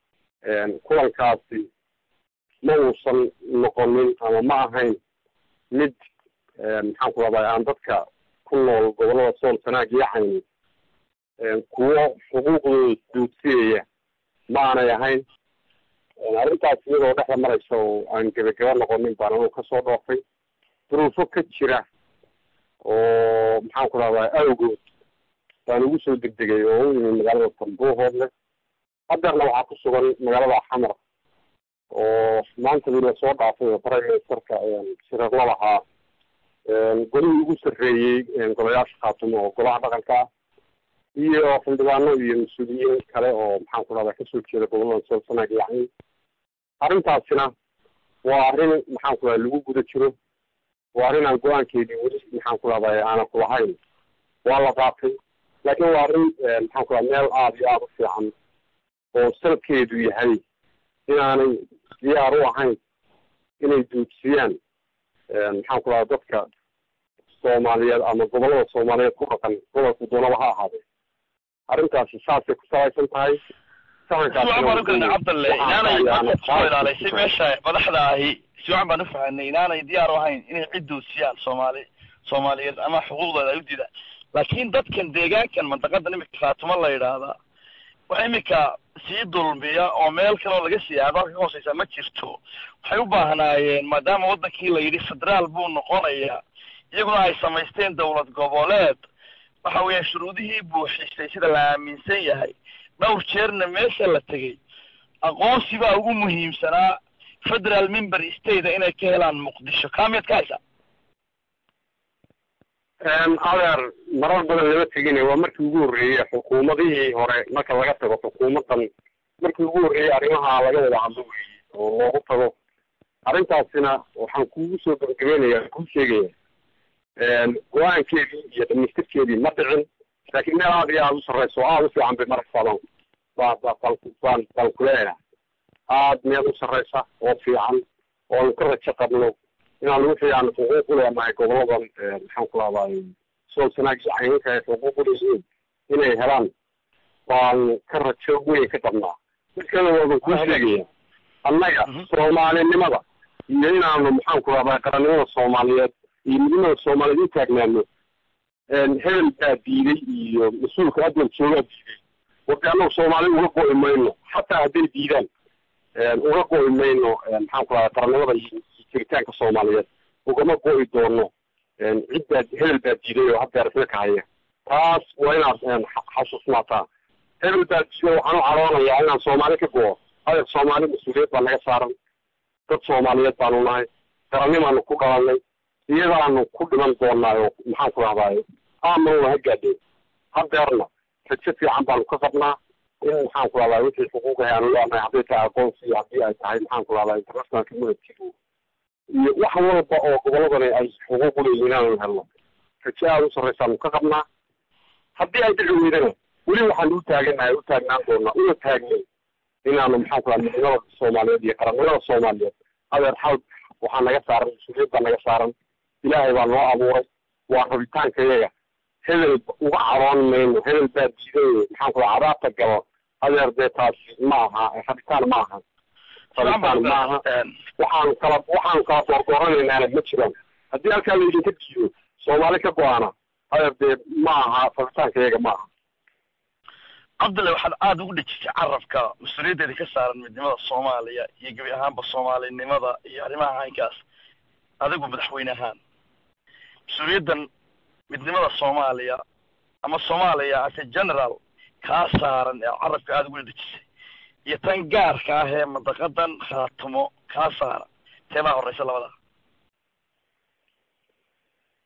kulankaasi ma uusan noqonin ama ma ahayn mid maxaan ku rahday aan dadka ku nool gobolada sool sanaag iyo cayni kuwo xuquuqdooda duudsiyaya ma aanay ahayn arrintaas iyadoo dhexda maraysa oo aan gebagaba noqonin baan anigu kasoo dhoofay duruufo ka jira oo maxaan ku rahdaa awgood baan ugu soo degdegay oo u imi magaalada tambuuhoodle hadeerna waxaa ku sugan magaalada xamar oo maanta wila soo dhaafay oo prime ministerka shirar la lahaa golihii ugu sarreeyey golayaasha khaatumo oo golaha dhaqanka ah iyo xildhibaano iyo mas-uuliyiin kale oo maxaan ku rahdaa kasoo jeeda gobolada sool sanaag yacni arrintaasina waa arrin maxaan ku rahda lagu guda jiro waa arrin aan go-aankeedii weli maxaan ku rahday aanan kulahayn waa la qaatay laakiin waa arrin maxaan ku raha meel aada iyo aada u fiican oo salkeedu yahay inaanay diyaar u ahayn inay duudsiyaan maxaan ku raha dadka soomaaliyeed ama gobolada soomaaliyeed ku dhaqan gobolka doonaba ha ahaadee arrintaasi saasay ku salaysan tahay siwacan baan ugalanay cabdalle inaanay markaad kusoo ilaalaysay meesha madaxda ahi siwacan baan ufahanay inaanay diyaar u ahayn inay cid duudsiyaan soomaali soomaaliyeed ama xuquuqdooda ay u diidaan laakiin dadkan deegaankan mantaqadan imika khaatumo la yidhaahdaa wax imika sii dulmiya oo meel kaleoo laga sii aado halka ka hooseysa ma jirto waxay u baahnaayeen maadaama waddankii la yidhi federaal buu noqonayaa iyaguna ay samaysteen dowlad goboleed waxa weeya shuruudihii buuxisay sida la aaminsan yahay dhowr jeerna meesha la tegey aqoonsi baa ugu muhiimsanaa federal member state inay ka helaan muqdisho kaamiyaad ka haysaa adeer marar badan lama tegine waa markii ugu horreeyey xukuumadihii hore marka laga tago xukuumaddan markii ugu horreeyey arrimaha laga wada hadlo weeye oo loogu tago arrintaasina waxaan kugu soo gabagabeynaya kuu sheegaya go-aankeedii iyo dhamaystirkeedii ma dhicin laakiin meel aada iyo aada u sarreyso aada u fiican bay maraysaa baan baan baan baan kuleeyahay aada meel u sarreysa oo fiican oonu ka rajo qabno inaan wixii aan xuquuq u leenahay goboladan maxaan ku rahday sool sanaag iyo caynka ay xuquuq u leeyihiin inay helaan baan ka rajo weyn ka qabnaa mid kale waaban kuu sheegaya annaga soomaalinimada iyo inaanu maxaan ku rahday qarannimada soomaaliyeed iyo midnimada soomaaliyeed u taagnaano hebel baa diiday iyo mas-uulka adal joogaa diiday warka annagu soomaali uga go'i mayno xataa hadday diidaan uga go'i mayno maxaan ku rahday qarannimada iyo jiritaanka soomaaliyeed ugama go'i doono cid baa hebel baa diiday oo haddeer isla kahaya taas waa inaad xasuusnaataa hebel baa diiday waxaan u caroonayaa inaan soomaali ka go'o adeer soomaali mas-uuliyad baa naga saaran dad soomaaliyeed baanu nahay qarannimaanu ku dhalanay iyadaanu ku dhiman doonaa oo maxaan ku rahdaay aamana ha gaadheen haddeerna rajo fiican baanu ka qabnaa in maxaan ku rahdaa wixii xuquuqahay aanu leenahay hadday tahay aqoonsi iyo haddii ay tahay maxaan ku rahdaa international community iyo wax walba oo goboladani ay xuquuq u leeyihiin inaanu helno rajo aada u sarreysaanu ka qabnaa haddii ay dhici weydana weli waxaanu u taaganahay u taagnaan doonaa una taagnay inaanu maxaan ku rahdaa midnimada soomaaliyeed iyo qarannimada soomaaliyeed adeer xal waxaa naga saaran mas-uuliyad baa naga saaran ilaahay baa noo abuuray waa rabitaanka iyaga hebel uga caroon mayno hebel baa diiday maxaan ku raha cadaabta galo adeer dee taasi ma aha rabitaan ma aha rabitaan ma aha waxaan kala waxaan kala doordooranaynana ma jiraan haddii halkaa laydinka diido soomaali ka go-aana adeer dee ma aha rabitaanka iyaga ma aha cabdulle waxaad aada ugu dhejisay carabka mas-uuliyaddeeda ka saaran midnimada soomaaliya iyo gebi ahaanba soomaalinimada iyo arrimaha caynkaas adigu madaxweyne ahaan mas-uuliyaddan midnimada soomaaliya ama soomaaliya ase general kaa saaran ee carabka aada ugu dhejisay iyo tan gaarka ah ee madaqadan khaatumo kaa saaran teebaa horeysa labada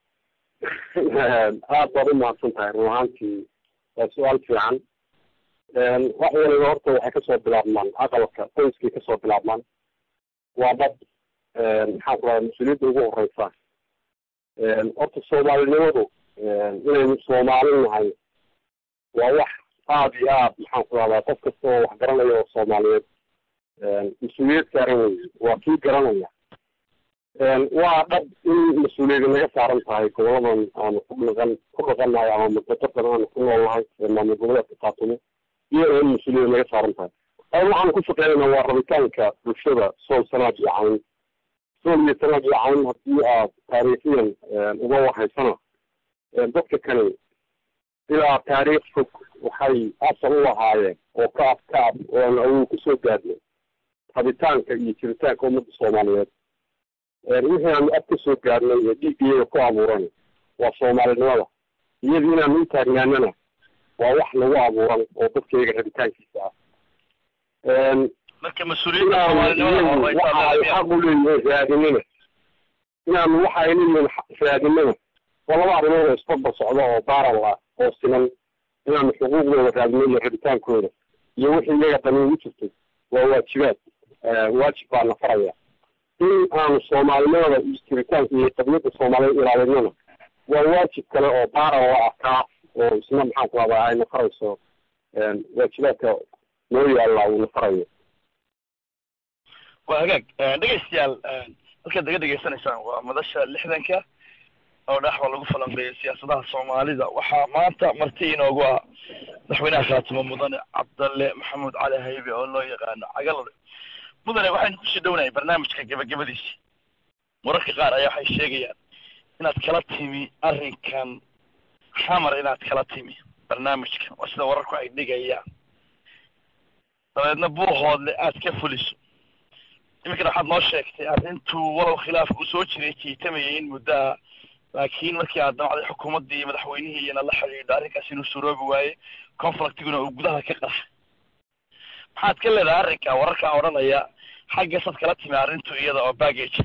aada baad u mahadsan tahay run ahaantii waa su-aal fiican wax waliba horta waxay kasoo bilaabmaan aqalka qoyskay kasoo bilaabmaan waa dad maxaan ku rahda mas-uuliyadda ugu horeysa horta soomaalinimadu inaynu soomaali nahay waa wax aada iyo aad maxaan ku rahdaa qof kasta oo wax garanaya oo soomaaliyeed mas-uuliyad saaran weye waa kii garanaya waa dhab in mas-uuliyadi naga saaran tahay goboladan aanu ku dhaqan ku dhaqannahay ama mudadadan aanu ku nool nahay maamul goboleedka kaatumo iyadoo in mas-uuliyada naga saaran tahay ay waxaanu ku shaqeynayna waa rabitaanka bulshada sool sanaad iyo cawn sool iyo sanaad iyo cawn haddii aad taariikhiyan uga wahaysana dadka kani ilaa taariikh fog waxay asal u lahaayeen oo ka af ka af oo aan awow kusoo gaadnay rabitaanka iyo jiritaanka ummadda soomaaliyeed wixii aanu ab kasoo gaadnay ee dhiiggeeda ku abuuran waa soomaalinimada iyadii inaanu u taagnaanana waa wax lagu abuuran oo dadkayga rabitaankiisa ah marka mas-uuliyadda soomaalinimada waxa ay xaq u leeyihiin raadinina inaanu waxa ay leeyihiin raadinina waa laba arrimood oo isbarbar socda oo baaral ah oo siman inaanu xuquuqdooda raadino iyo rabitaankooda iyo wixii iyaga dani ugu jirtay waa waajibaad waajib baana faraya in aanu soomaalinimada iyo jiritaanka iyo qadiyadda soomaaliyeed ilaalinana waa waajib kale oo baaral oo ah kaaf oo isna maxaan ku radaa ayna farayso waajibaadka noo yaalla uuna farayo waa hagaag dhegaystayaal halkaad naga dhegaysanaysaan waa madasha lixdanka oo dhaxwa lagu falanqeeyo siyaasadaha soomaalida waxaa maanta marti inoogu ah madaxweynaha khaatimo mudane cabdalle maxamuud cali haybe oo loo yaqaano cagalade mudane waxaynu kusii dhownahay barnaamijka gebagabadiisi wararka qaar ayaa waxay sheegayaan inaad kala timi arrinkan xamar inaad kala timi barnaamijkan waa sida wararku ay dhigayaan dabeedna buuhoodle aad ka fuliso iminkana waxaad noo sheegtay arrintuu walow khilaaf uu soo jiray jiitamayay in muddo ah laakiin markii aad damacday xukuumaddii iyo madaxweynihii iyana la xidhiidho arrinkaas inuu suroobi waaye conflictiguna uu gudaha ka qarxay maxaad ka leedahay arrinka wararkaa odhanaya xaggasaad kala timi arrintu iyada oo baggage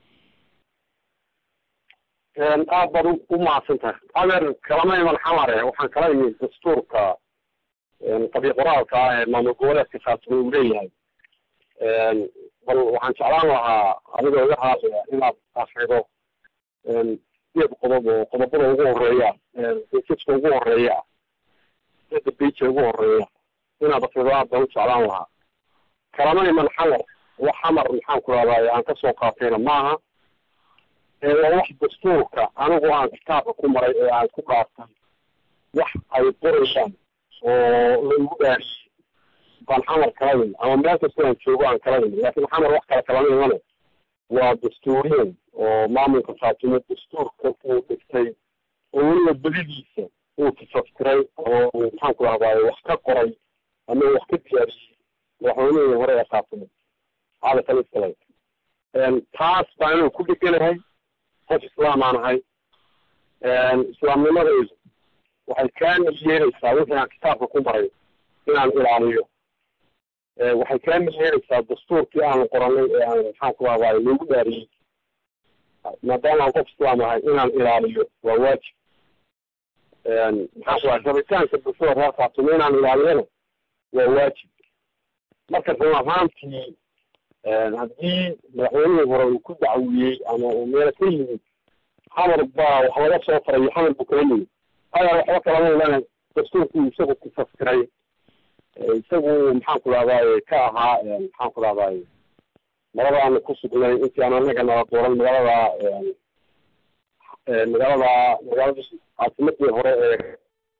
aad baad u mahadsan tahay adeer kalama iman xamare waxaan kala imid dastuurka qabi qoraalka ah ee maamul goboleedka khaatimo uu leeyahay bal waxaan jeclaan lahaa adigoo iga raaliya inaad afrido sideed qodob oo qodobada ugu horeeya bejajka ugu horeeya sida beja ugu horeeya inaad afrido aad baan u jeclaan lahaa kalama iman xamar wax xamar maxaan ku rahdaay aan kasoo qaatayna maaha waa wax dastuurka anigu aan kitaabka ku maray ee aan ku dhaartay wax ay qorayaan oo laigu dhaariyey baan xamar kala imi ama meel kastoo aan joogo aan kala imi laakiin xamar wax kale kalama imane waa dastuuriyan oo maamulka khaatimo dastuurka uu dhigtay oo weliba belidiisa uu tafaftiray oo maxaan ku rahdaay wax ka qoray ama wax ka diyaariyey madaxweynihii hore ee khaatimo cali khaliifkale taas baan inuu ku dheganahay qof islaam aan ahay islaamnimadaydu waxay kaamil yeelaysaa wixii aan kitaabka ku maray inaan ilaaliyo waxay kaamil yeelaysaa dastuurkii aan qoranay ee aan maxaan ku rahdaay loogu dhaariyey maadaama aan qof islaam ahay inaan ilaaliyo waa waajib maxaan ku rahay rabitaanka bulshada reer khaatumo inaan ilaaliyana waa waajib marka run ahaantii haddii madaxweynihii hore uu ku dacwiyey ama uu meelo ka yimid xamar baa wax laga soo farayo xamar buu kala yimid ayaa waxba kalama ilana dastuurkii isagu kufaskiray isagu maxaan ku rahdaay ka ahaa maxaan ku rahdaay malada aanu ku sugnay intii aan anaga nala dooran magaalada magaalada magaalada caasimadii hore ee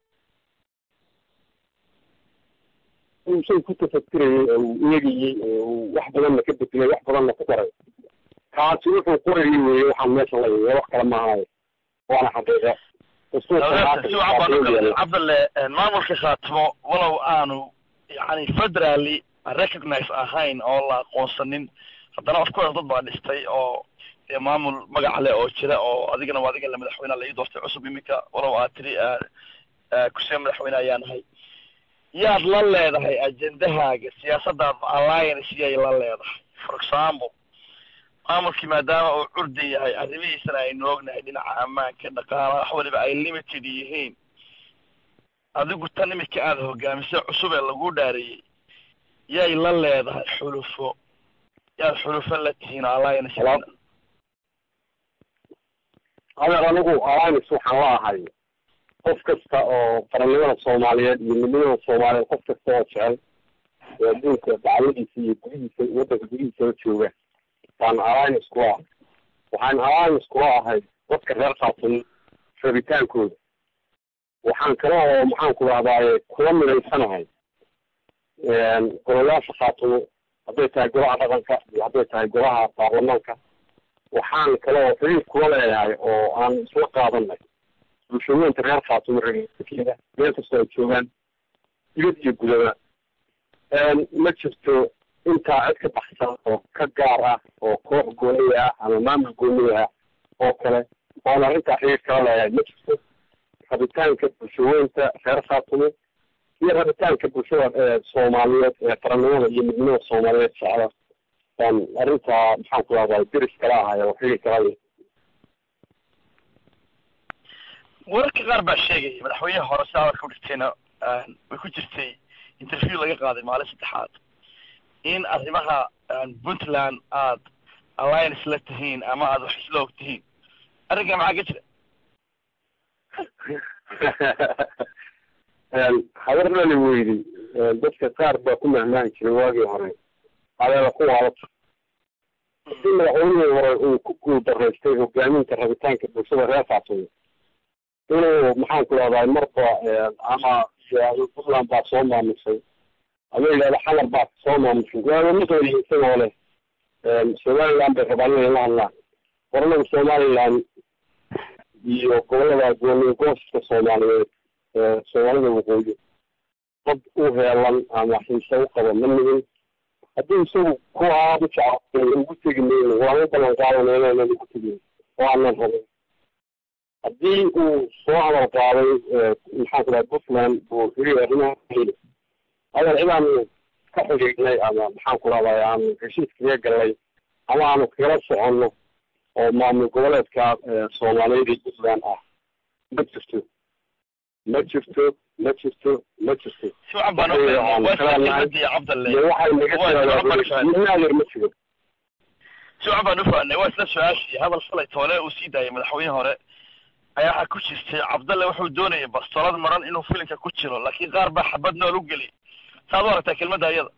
shay ku tafakirayey oo uu eegayey oo uu wax badanna ka bedelay wax badanna ku daray kaasi wuxuu qorayay weeye waxaan meesha la yimi wax kale maahayo waana xaqiiqa cabdalle maamulka khaatimo walow aanu yani federally recognize ahayn oo la aqoonsanin haddana of course dad baa dhistay oo maamul magac leh oo jira oo adigana waa adiga la madaxweyneha la ii doortay cusub iminka walow aad tiri kusee madaxweyne ayaa nahay yaad la leedahay ajendahaaga siyaasadaada alliance yay la leedahay for example maamulkii maadaama uu curdan yahay arrimihiisana aynu ognahay dhinaca ammaanka dhaqaalaha wax waliba ay limited yihiin adigu tan imika aada hogaamisay cusub ee lagu dhaariyey yay la leedahay xulufo yaad xulufo la tihiin alliance adeer anigu alliance waxaan la ahay qof kasta oo qarannimada soomaaliyeed iyo midnimada soomaaliyeed qof kasta oo jecel oo adduunka dacwadiisa iyo gudihiisa waddanka gudihiisaba jooga baan alliance kula ahay waxaan alliance kula ahay dadka reer khaatun rabitaankooda waxaan kale oo maxaan ku dhahdaye kula midaysanahay golayaasha khaatumo hadday tahay golaha dhaqanka iyo hadday tahay golaha baarlamaanka waxaan kale oo xiriir kula leeyahay oo aan isla qaadanay bulshooyinka reer khaatumo reerkeeda meel kastoo ay joogaan dibad iyo gudaba ma jirto intaa cid ka baxsan oo ka gaar ah oo koox gooniya ah ama maamul gooniya ah oo kale oon arrintaa xiriir kala leeyahay ma jirto rabitaanka bulshooyinka reer khaatumo iyo rabitaanka bulshada soomaaliyeed ee qarannimada iyo midnimada soomaaliyeed jecla baan arrintaa maxaan ku lahdaa deris kala ahay oo xiriir kala leh wararka qaar baa sheegaya madaxweynaha hore si hadalka udhigtayna way ku jirtay interview laga qaaday maalin saddexaad in arrimaha puntland aad alliance la tihiin ama aad wax isla og tihiin arrinkaa maxaa ka jira habarnani weydi dadka qaar baa ku mahmaahi jiray waagii hore adeeda ku waalato hadii madaxweynihii hore uu ku guul daraystay hogaaminta rabitaanka bulshada reer khaatumo inuu maxaan ku lahdaa marba ama puntland baa soo maamusay ama yidhahda xamar baa soo maamusay waaba maqlayi isagoo leh somaliland bay rabaan inay la hadlaan qoranaga somaliland iyo gobolada gooniyo gooska soomaaliyeed soomaalida waqooyi dad u heelan ama xiise u qaba ma nigin haddii isagu ku aada u jecel ugu tegi mayno waanu ballan qaadana inaanan ugu tegin oo aanan rabin haddii uu soo hadal qaaday maxaan ku dhaha puntland buu hiri arrimaha adeer cidaanu ka xidhiidhnay ama maxaan ku dhahday aanu heshiis kaga galnay ama aanu kagala soconno oo maamul goboleedka soomaaliyeed ee puntland ah ma jirto ma jirto ma jirto ma jirto si wacan baan ufahnay cabdalle iyo waxay naga tiraadaayer ma jiro si wacan baan ufahnay waa isla su-aashii hadal falay toole uu sii daayay madaxweyne hore ayaa waxaa ku jirtay cabdalle wuxuu doonayay bastolad maran inuu filinka ku jiro laakiin qaar baa xabad nool u geliy saad u aragtaa kelmadda ayada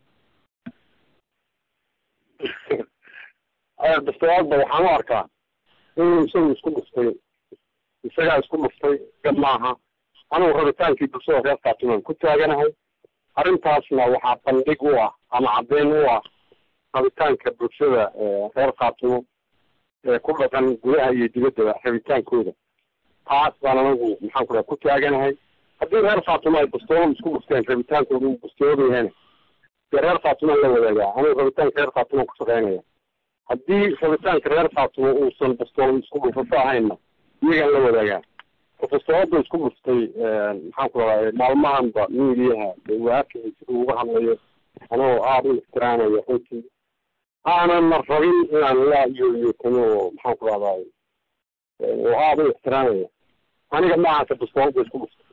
bastolaadba waxaan u arkaa inuu isagu isku dhuftay isagaa isku dhuftay ga maaha anugu rabitaankii bulshada reer khaatumaan ku taaganahay arrintaasna waxaa bandhig u ah ama caddeyn u ah rabitaanka bulshada reer khaatumo ee ku dhaqan gudaha iyo dibaddaba rabitaankooda taas baan anagu maxaan ku dhaha ku taaganahay haddii reer khaatumo ay bastoolada isku dhufteen rabitaankooda uu bastoolada yahayna dee reer khaatumaan la wadaagaa anigu rabitaanka reer khaatumaan ku shaqeynaya haddii rabitaanka reer khaatumo uusan bastoolada isku dhufasho ahaynna iyagaan la wadaagaa bastoolada isku dhuftay maxaan ku dhahay maalmahanba miidiyaha waakay siduu uga hadlayo anagoo aada u ixtiraamayo runtii aanana rabin inaan la yoyotamo oo maxaan ku dhahday oo aada u ixtiraamaya aniga maahanka bastoolada isku dhuftay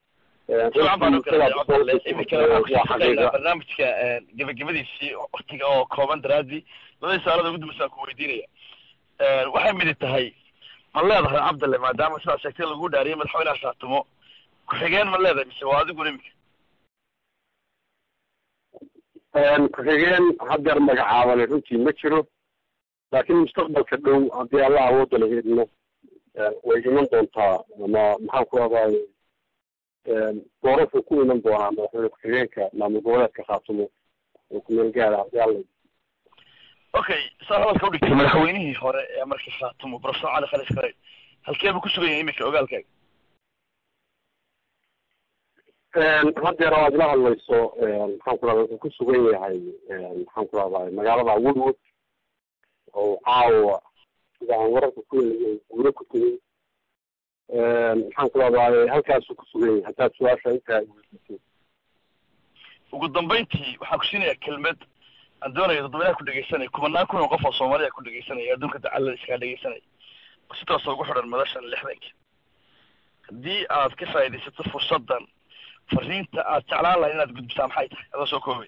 barnaamijka gebagabadiisii waktiga oo kooban daraadii labadii saalada ugu dambaysa aan ku weydiinaya waxay midi tahay ma leedahay cabdalle maadaama sidaa sheegtay lagu dhaariyay madaxweynaha khaatumo ku-xigeen ma leedahay mise waa adiguna imika ku-xigeen haddeer magacaabane runtii ma jiro laakiin mustaqbalka dhow haddii allah awoodda la heedno way iman doontaa ama maxaan ku rahday doorashuu ku iman doonaa madaxweyne ku-xigeenka maamul goboleedka khaatumo oo kumeel gaara haddii alla okay saa hadalka udhigtay madaxweynihii hore ee marka khaatumo professor cali khalis kare halkee buu ku sugan yahay iminka ogaalkaaga haddeer aad ila hadlayso maxaan ku rahda wuxuu ku sugan yahay maxaan ku rahday magaalada woodwood oo caawa sida aan wararka ku helay guuro ku tegay maxaan ku rahday halkaasuu ku sugan yahay haddaad su-aasha intaa weydiisay ugu dambayntii waxaan ku siinayaa kelmad aan doonayo dadweynaha ku dhegeysanaya kumanaan kun oo qof oo soomaaliya ku dhegeysanaya adduunka dacalada iskaa dhegeysanaya oo si toosa ugu xidhan madashan lixdanka haddii aad ka faaidaysato fursaddan fariinta aad jeclaan lahay inaad gudbisaa maxay tahay adoo soo koobay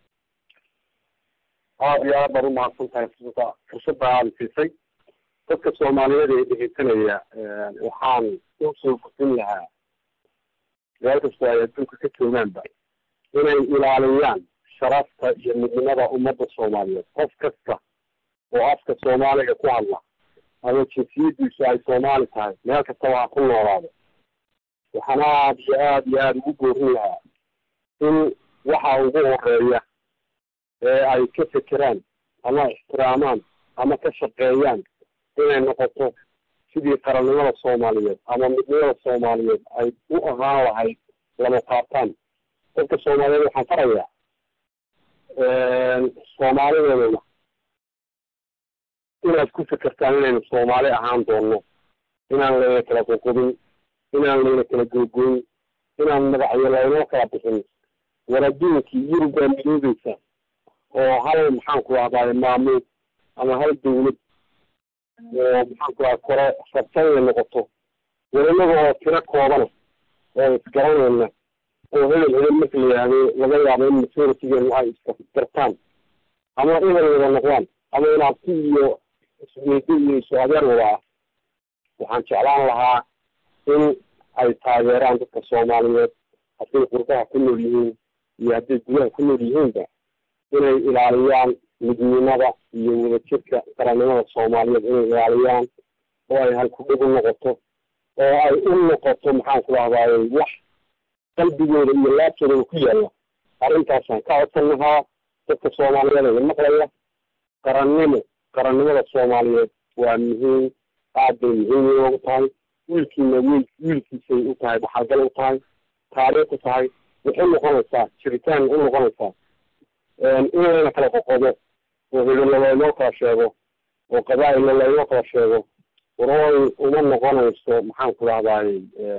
aada iyo aad baad umahadsan tahay fursada fursadda aada siisay dadka soomaaliyeed ee dhegeysanaya waxaan usoo gudbin lahaa meel kastoo ay adduunka ka joogaanba inay ilaaliyaan sharafta iyo midnimada ummadda soomaaliyeed qof kasta oo afka soomaaliga ku hadla ama jinsiyadiisu ay soomaali tahay meel kastaba ha ku noolaado waxaan aada iyo aada iyo aada ugu boorin lahaa in waxa ugu horeeya ee ay ka fekeraan ama ixtiraamaan ama ka shaqeeyaan inay noqoto sidii qarannimada soomaaliyeed ama midnimada soomaaliyeed ay u ahaan lahayd lama qaataan dadka soomaaliyeed waxaan farayaa soomaalideedana inaad ku fekertaan inaynu soomaali ahaan doonno inaan layna kala qoqobin inaan layna kala gogoyn inaan madaxyo laynoo kala bixin war adduunkii yurubaa midoobeysa oo hal maxaan ku rahdaay maamuul ama hal dawlad oo maxaan ku raha kore rabta inay noqoto welinaga oo tiro koobana oo isgaranayna oo hebel hebel marka la yihahdo laga yaabo in majoritigeenu ay isgartaan ama hebel wada noqdaan ama in abti iyo isweydo iyo isu adeer wada ah waxaan jeclaan lahaa in ay taageeraan dadka soomaaliyeed hadday qurbaha ku nool yihiin iyo hadday gudaha ku nool yihiinba inay ilaaliyaan midnimada iyo wadajirka qarannimada soomaaliyeed inay ilaaliyaan oo ay halkudhig u noqoto oo ay u noqoto maxaan ku dhahdaay wax qalbigooda iyo laabtoodaba ku yaalla arrintaasaan ka codsan lahaa dadka soomaaliyeed ee maqlaya qarannimo qarannimada soomaaliyeed waa muhiim aad bay muhiim inoogu tahay wiilkiina wiil wiilkiisay u tahay dhaxalgal u tahay taariikh u tahay waxay noqonaysaa jiritaan u noqonaysaa in layna kala qoqodo oo hebella laynoo kala sheego oo qabaa'illa laynoo kala sheego warooy uma noqonayso maxaan ku dhahdaay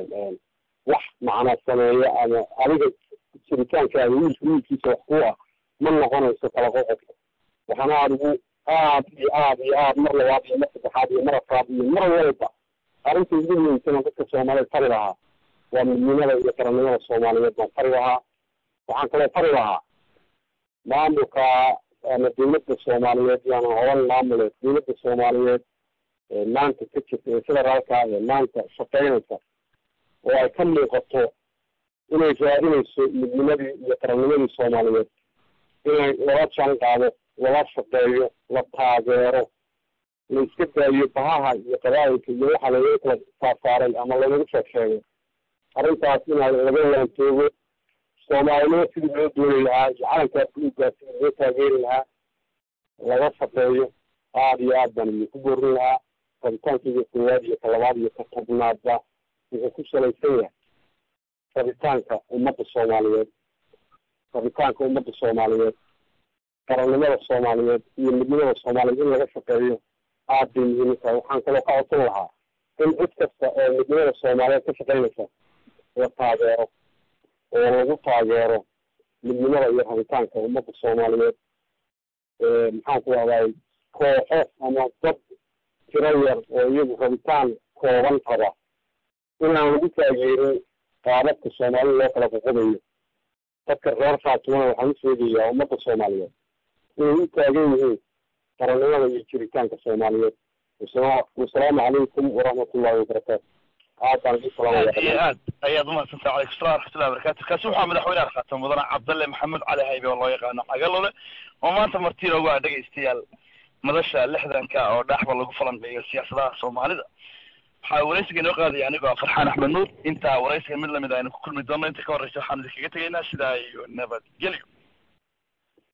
wax macna sameeya ama adiga jiritaankaaga wiilka wiilkiisa wax ku ah ma noqonayso kala qoqodka waxaana aada ugu aad iyo aad iyo aad mar labaad iyo mar saddexaad iyo mar afraad iyo mar walba arrinta ugu muhiimsan dadka soomaaliyeed fari lahaa waa midnimada iyo qarannimada soomaaliyeed baan fari lahaa waxaan kaloo fari lahaa maamulka ama dawladda soomaaliyeed yaana oran maamuleed dawladda soomaaliyeed ee maanta ka jirta ee federaalka ee maanta shaqeynaysa oo ay ka muuqato inay raadinayso midnimadii iyo qarannimadii soomaaliyeed inay lala jaan qaado lala shaqeeyo la taageero la iska daayo bahaha iyo qabaayilka iyo waxa lagaga kala saarsaaray ama lagagu sheeg sheegay arrintaas inaa laga waantoogo soomaalinimo sidii loo dooni lahaa iyo calankaa buluugaa sidii loo taageeri lahaa laga shaqeeyo aada iyo aad baan idinku boorin lahaa rabitaankaiyo koowaad iyo talabaad iyo ka tobnaadba wuxuu ku salaysan yahay rabitaanka ummadda soomaaliyeed rabitaanka ummadda soomaaliyeed qarannimada soomaaliyeed iyo midnimada soomaaliyeed in laga shaqeeyo aad bay muhiim u tahay waxaan kaloo ka codsan lahaa in cid kasta oo midnimada soomaaliyeed ka shaqeynaysa la taageero oo lagu taageero midnimada iyo rabitaanka ummadda soomaaliyeed maxaan ku dhahday kooxo ama dad tiro yar oo iyagu rabitaan kooban raba inaan lagu taageerin qaababka soomaalida loo kala qoqobayo dadka reer faatimana waxaan u sheegayaa ummadda soomaaliyeed inay u taagan yihiin qarannimada iyo jiritaanka soomaaliyeed wasalaamu calaykum waraxmatullahi wabarakaatu aad baan idin aad iyo salaamaya aad ayaad umahadsantaha calaykum salam waraxmatullahi wabarakatu kaasi waxaa madaxweynaha khaatam mudane cabdalle maxamed cali haybe oo loo yaqaano cagalole oo maanta marti loogu ah dhegaystayaal madasha lixdanka oo dhaaxba lagu falanqeeyo siyaasadaha soomaalida waxaa waraysiga inoo qaadaya anigoo ah farxaan axmed nuur intaa waraysiga mid lamid aynu ku kulmi doono inta ka horreysa waxaan idinkaga tegaynaa sidaa iyo nabadgelyo